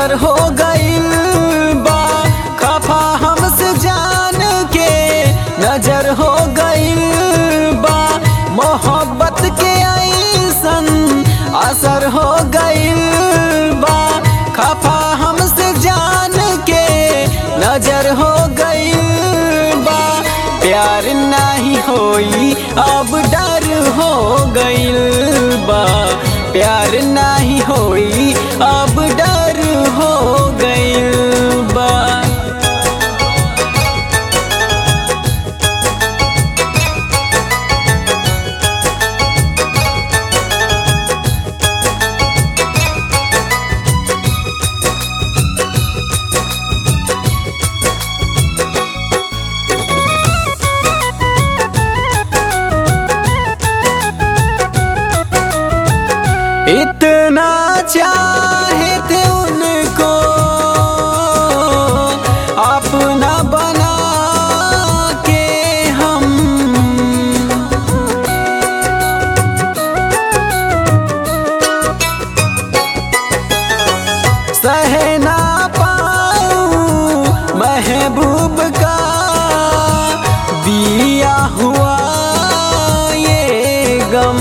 असर हो गइल बा खफा हमसे जान के नजर हो गइल बा मोहब्बत के ऐसन असर हो गइल बा खफा हमसे जान के नजर हो गइल बा प्यार नहीं होई अब डर हो गइल बा प्यार नहीं होई अब डर हो गइल बा इतना चाहे थे उनको अपना बना के हम सह ना पाऊं महबूब का दिया हुआ ये गम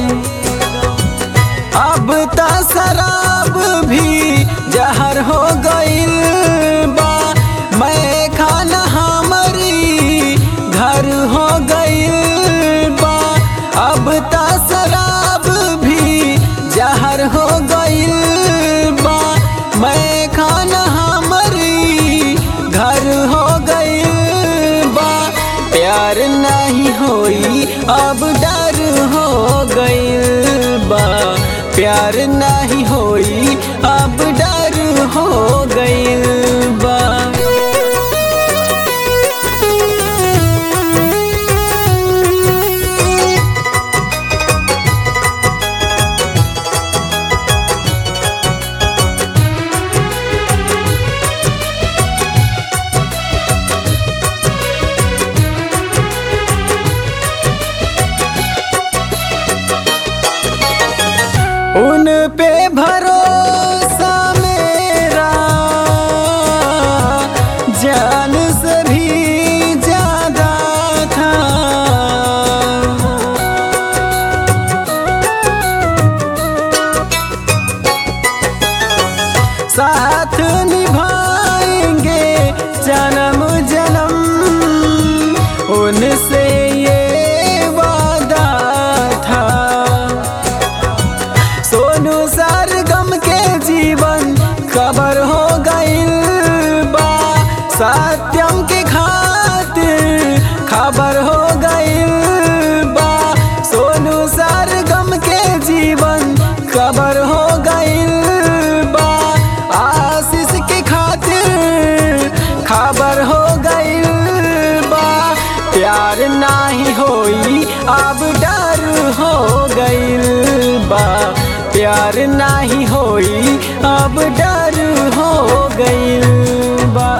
अब त शराब भी जहर हो गइल बा मैं खाना हमारी घर हो गइल बा अब त शराब भी जहर हो गइल बा मैं खाना हमारी घर हो गइल बा प्यार नहीं होई अब डर हो गइल बा प्यार नहीं होई अब डर हो गइल बा उन पे भरोसा मेरा जान से भी ज्यादा था साथ निभाएंगे जन्म जन्म उनसे ये वादा था सोनू सरगम के जीवन खबर हो गइल बा सत्यम के खातिर खबर हो गइल बा सोनू सरगम के जीवन खबर हो गइल बा आशीष के खातिर खबर हो गइल बा प्यार नाही होई अब डर हो गइल बा प्यार नाही होई अब डर हो गइल बा